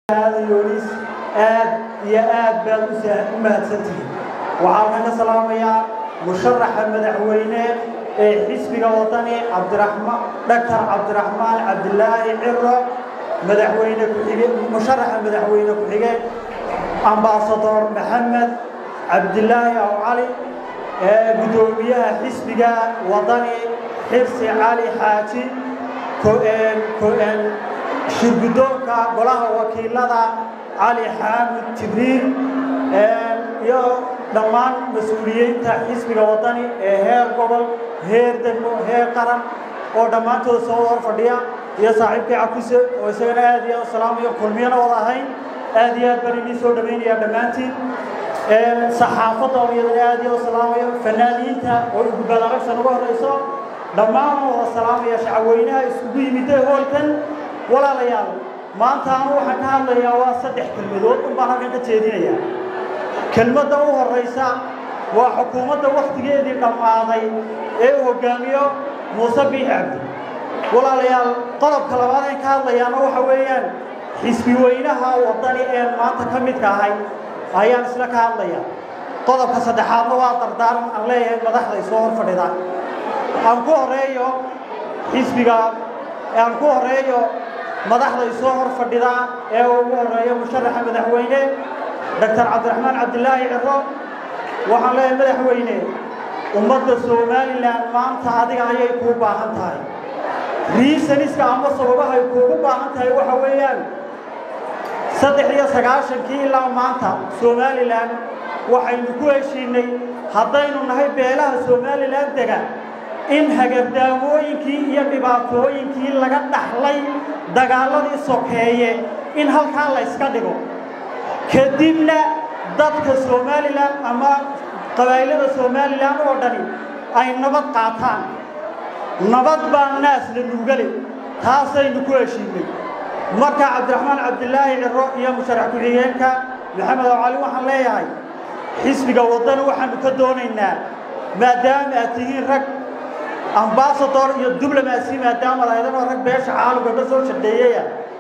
yoonis aad iyo aad baad u mahadsantihiin waxaan ka salaamayaa musharaxa madaxweyne ee xisbiga wadani cabdiraxmaan dhaktar cabdiraxmaan cabdilaahi ciro madaxweyne ku-xige musharaxa madaxweyne ku-xige ambaasador maxamed cabdilaahi aw cali gudoomiyaha xisbiga wadani xirsi cali xaaji shirgudoonka golaha wakiilada cali xaamid jibriil iyo dhammaan mas-uuliyiinta xisbiga wadani ee heer gobol heer degmo heer qaran oo dhammaantood soo hor fadhiya iyo saaxiibkii cakuse oo isagana aad iyo aad salaamayo kulmiyana wada ahayn aad iyo aad baan idiin soo dhawaynayaa dhammaantiin saxaafadda oo iyadana aad iyo aad salaamayo fanaaniinta oo igubaadaragsan uga horeyso dhammaan wada salaamaya shacabweynaha isugu yimidee hoolkan walaalayaal maanta anu waxaan ka hadlayaa waa saddex kelmadood un baan halkan ka jeedinayaa kelmadda u horraysa waa xukuumadda wakhtigeedii dhammaaday ee uu hoggaamiyo muuse biix cabdi walaalayaal qodobka labaad aan ka hadlayaana waxa weeyaan xisbi weynaha waddani een maanta ka midka ahay ayaan isla ka hadlaya qodobka saddexaadna waa dardaaran aan leeyahay madaxda isoo hor fadhida aan ku horeeyo xisbiga aan ku horeeyo madaxda isoo hor fadhida ee ugu horeeyo musharaxa madaxweyne doctor cabdiraxmaan cabdilaahi ciro waxaan leeyahay madaxweyne ummadda somalilan maanta adiga ayay kuu baahan tahay riisaniska ama sababahay kuugu baahan tahay waxa weeyaan saddex iyo sagaashankii ilaa maanta somalilan waxaynu ku heshiinay haddaynu nahay beelaha somalilan dega in hagardaamooyinkii iyo dhibaatooyinkii laga dhaxlay dagaaladii sokeeye in halkaa la yska dhigo kadibna dadka somalilan ama qabaa'ilada somalilan oo dhani ay nabad qaataan nabad baa naas la nuugale taasaynu ku heshiinay marka cabdiraxmaan cabdilaahi ciro iyo musharax ku-xigeenka maxamed oo cali waxaan leeyahay xisbiga waddani waxaanu ka doonaynaa maadaama aad tihiin rag ambasador iyo diblomacy maadaama laydano rag beesha caalamka ka soo shaqeeyaya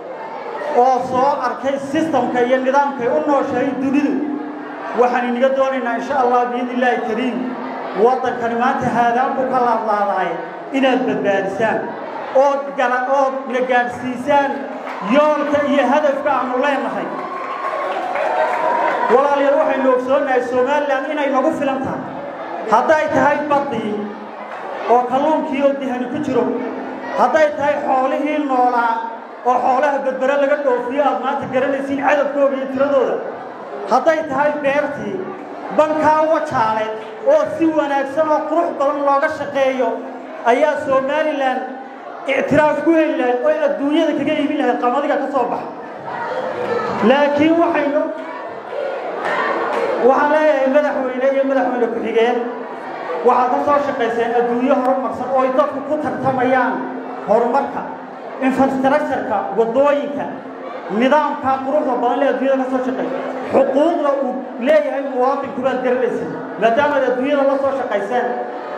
oo soo arkay sistamka iyo nidaamkay u nooshahay dunidu waxaan inaga doonaynaa insha allah biidn illaahi kariim waddankani maanta haadaan buu ka laadlaadaay inaad badbaadisaan ood gala ood na gaadhsiisaan yoolka iyo hadafka aanu leenahay walaalayaal waxaynu ogsoonnahay somalilan inay nagu filan tahay hadday tahay baddii oo kalluunkii oo dihani ku jiro hadday tahay xoolihii noolaa oo xoolaha berbere laga dhoofiyo aad maanta garanaysiin cadabkooga iyo tiradooda hadday tahay beertii bankaa wajaale oo si wanaagsan oo qurux badan looga shaqeeyo ayaa somalilan ictiraaf ku heli lahayd oo adduunyada kaga iibin lahayd qamadiga ka soo baxa laakiin waxaynu waxaan leeyahay madaxweyne iyo madaxweyne ku-xigeen waxaad ka soo shaqayseen adduunyo horumarsan oo ay dadku ku tartamayaan horumarka infrastructureka waddooyinka nidaamka quruxda badan lee adduunyada ka soo shaqeey xuquuqda uu leeyahay muwaadinku baad garanaysa maadaamaad adduunyada la soo shaqayseen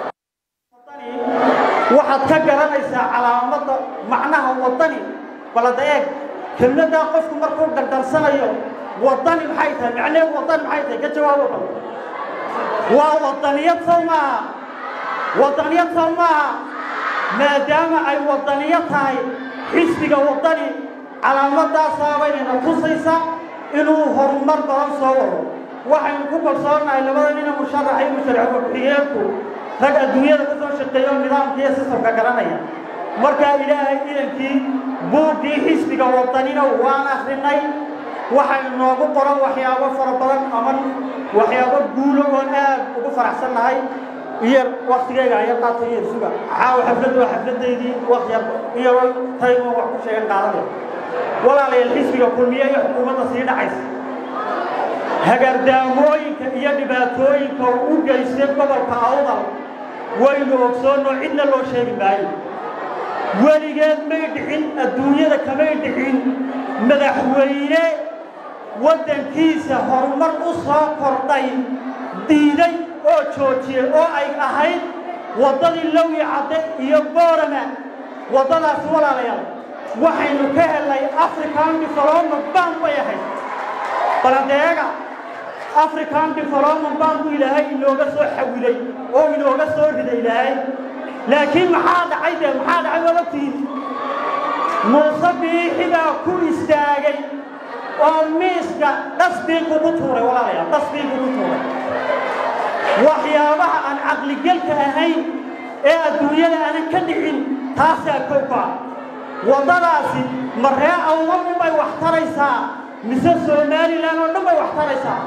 waxaad ka garanaysaa calaamadda macnaha waddani balada eeg kelmaddaa qofku markuu dardarsanayo waddani maxay tahay macneheed waddani maxay tahay ka jawaabo bal waa waddaniyad sow maaha waddaniyad sow maaha maadaama ay waddaniyo tahay xisbiga waddani calaamadaasabaynayna tusaysa inuu horumar badan soo wado waxaynu ku kalsoonahay labada nina musharax iyo musharaxa ku-xigeenku rag adduunyada ka soo shaqeeyo nidaamka iyo sistamka garanaya markaa ilaahay idankii buuggii xisbiga waddanina waan akrinay waxay noogu qoran waxyaabo fara badan ama waxyaabo guulo oon aad ugu faraxsan nahay iyo waktigeyga ayar qaata iyo suga caawa xafladdu waa xafladaydii waktyar iyaroo taymo wax ku sheegan qaadada walaalayaal xisbiga kulmiye iyo xukuumadda sii dhacaysa hagardaamooyinka iyo dhibaatooyinka uu u geystay gobolka awdal waynu ogsoonnoo cidna loo sheegi maayo weligeed may dhicin adduunyada kamay dhicin madaxweyne waddankiisa horumar u soo kordhay diiday oo joojiyey oo ay ahayd waddadii lowi cadde iyo boorama waddadaasi walaalayaal waxaynu ka helnay african development bank bay baladeega african development banku ilaahay inooga soo xawilay oo inooga soo riday ilaahay laakiin maxaa dhacay dee maxaa dhacay waad ogtihiin muuse biixi baa ku istaagay oo miiska dhasbii kugu tuuray walaalayaal dhasbii kugu tuuray waxyaabaha aan caqligelka ahayn ee adduunyada aanan ka dhicin taasaa kowka waddadaasi ma ree awdal bay wax taraysaa mise somalilan oo dhan bay wax taraysaa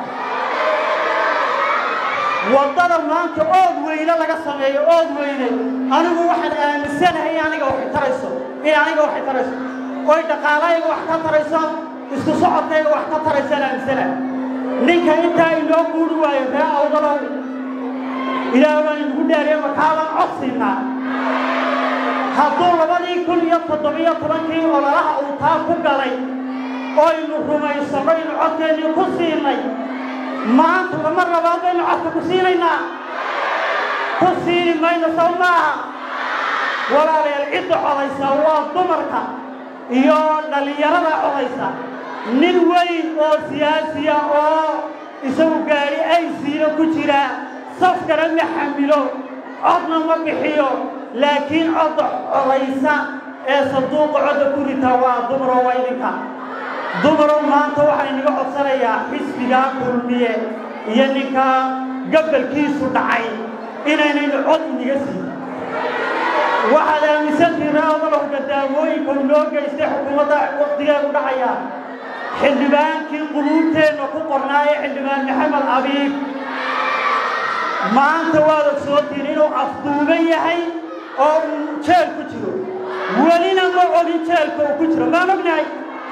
waddada maanta ood weyne laga sameeyo ood weyne anigu waxaan aaminsanahay in aniga waxay tarayso in aniga waxay tarayso oy dhaqaalahayga wax ka tarayso isku socodkayga wax ka taraysaan aaminsanahay ninka intaa inoo guuri waayo ree awdalow ilaah baan inugu dhaariye makaabaan cod siinaa hadduu labadii kun iyo toddobiyo tobankii ololaha uu taa ku galay oynu rumaysanno inu codkeennii ku siinay maanta lama rabaad baynu codka ku siinaynaa ku siini mayno saw maaha walaalayaal cidda codaysa waa dumarka iyo dhallinyarada codaysa nin weyn oo siyaasiya oo isagu gaadhi ay siino ku jira safkana ma xamilo codna ma bixiyo laakiin codda codaysa ee sanduuqa codda ku rita waa dumaroo waa idinka dumarow maanta waxaa inaga codsanayaa xisbigaa kulmiye iyo ninka gabalkiisu dhacay inaynaynu cod inaga siin waxaad aaminsantihin raadalow gadaamooyinka inoo geystay xukuumadda waktigeedu dhacaya xildhibaankii quluubteenna ku qornaa ee xildhibaan maxamed abiib maanta waad ogsoontiin inuu afduuban yahay oo uu jeel ku jiro welina ma ogin jeelka uu ku jiro maan ognahay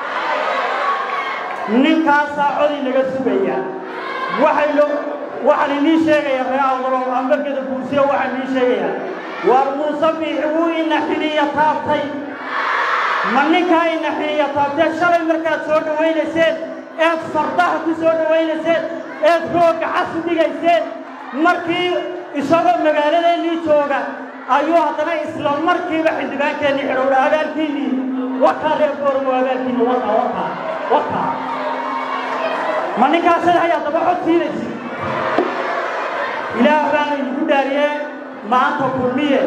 ninkaasaa cod inaga sugaya waxaynu waxaan inii sheegayaa ree awdalow ambageda buursiya waxaan inii sheegayaa waar muuse biixi wuu ina xiniya taabtay ma ninkaa ina xiniya taabtee shalay markaad soo dhawaynayseen eed fardaha ku soo dhawaynayseen eed roogga casu dhigayseen markii isagoo magaaladeennii jooga ayuu haddana isla markiiba xildhibaankeennii xidhowdha abaalkiinnii wakaa reer booramo abaalkiinni waka waka waka ma ninkaasad hayaa daba cod siinaysi ilaah baana idigu dhaariyee maanta kulmiye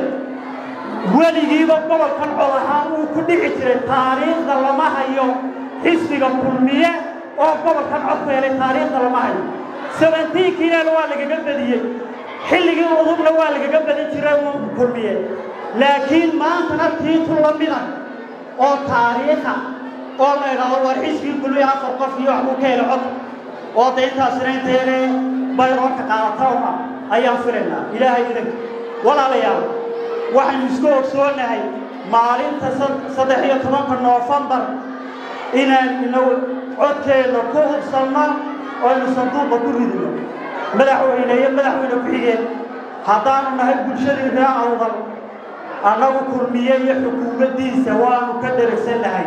weligiiba gobolkan cod ahaan uu ku dhici jiray taariikhda lama hayo xisbiga kulmiye oo gobolkan cod ku helay taariikhda lama hayo sabentiinkiinana waa lagaga badiyey xilligii udubna waa lagaga badin jiray uu kulmiye laakiin maantana tiitu la mida oo taariikha oo la idhaahdo war xisbigii kulmiye afar qof iyo wax buu ka helay cod oo de intaasina inteene bayroonka qaadatauna ayaan filaynaa ilaahay idanka walaalayaal waxaynu isku ogsoonahay maalinta saddex iyo tobanka noofembar inaan inagu codkeenna ku hubsanno oo aynu sanduuqa ku ridino madaxweyne iyo madaxweyne ku-xigeen haddaanu nahay bulshadii ree awdal annagu kulmiye iyo xukuumaddiisa waanu ka dheragsannahay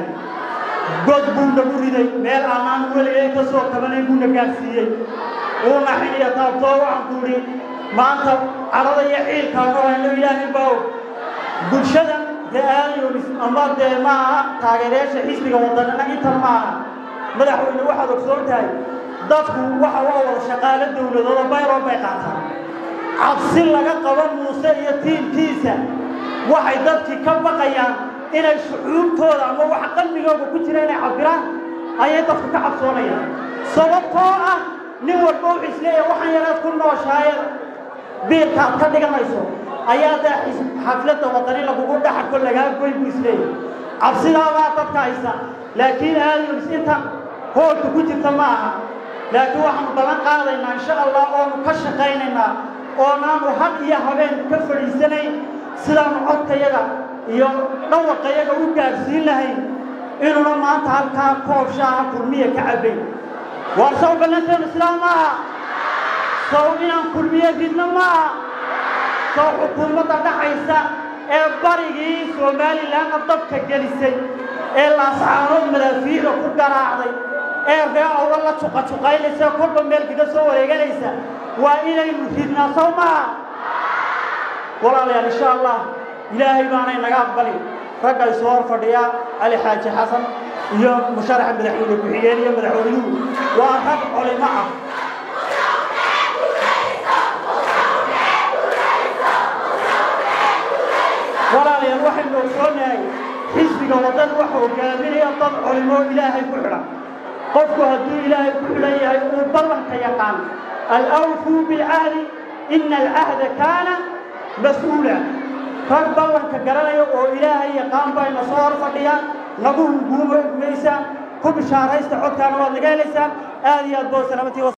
god buu nagu riday meel aanaan weligay ka soo kabanayn buuna gaadhsiiyey uuna xiniya taabtoo waxaan ku idhi maanta cadhada iyo ciilkaanu hayno ilaahay baa og bulshada dee aalyonis ama dee maaha taageerayaasha xisbiga wadanana intan maaha madaxweyne waxaad ogsoon tahay dadku waxa waa wada shaqaalo dowladooda bayroon bay qaataan cabsi laga qabo muuse iyo tiimkiisa waxay dadkii ka baqayaan inay shucuubtooda ama waxa qalbigooda ku jira inay cabiraan ayay dadku ka cabsoonayaan sababtoo ah nin walba wuxuu isleeyahay waxaan yaraad ku nooshaayeen biirkaad ka dhiganayso ayaa dee xafladda wadani lagugu dhaxarko lagaa goy buu isleeyahay cabsidaabaa dadka haysa laakiin aadams intan hoolka ku jirta ma aha laakiin waxaanu ballan qaadaynaa insha allah oonu ka shaqaynaynaa oonaanu had iyo habeen ka fadhiisanayn sidaanu codkayaga iyo dhawaqayaga u gaadhsiin lahayn inuuna maanta halkaa koob shaaha kulmiya ka cabbayn waar saw ballanteenu sidaa maaha saw inaan kulmiye ridno maaha saw xukuumadda dhacaysa ee barigii somalilanna dabka gelisay ee laascaanood madaafiicda ku garaacday ee ree awla la juqajuqaynaysa kolba meel kaga soo wareeganaysa waa inaynu ridnaa saw maaha walaalayaal insha allah ilaahay baanay naga aqbali ragga isu hor fadhiya cali xaaji xasan iyo musharaxa madaxweyne ku-xigeen iyo madaxweynuhu waa rag culimo ah walaalayaal waxaynu ogsoonahay xisbiga waddan waxa hogaaminaya dad culimo ilaahay ku xidhan qofku hadduu ilaahay ku xidhan yahay uu ballanka yaqaan alawfuu bilcahdi ina alcahda kaana mas-uula rag ballanka garanaya oo ilaahay yaqaan bayna soo hor fadhiyaan nagu hunguuma maysaan ku bishaaraysta codkaana waad naga helaysaan aad iyo aad boo salaamatii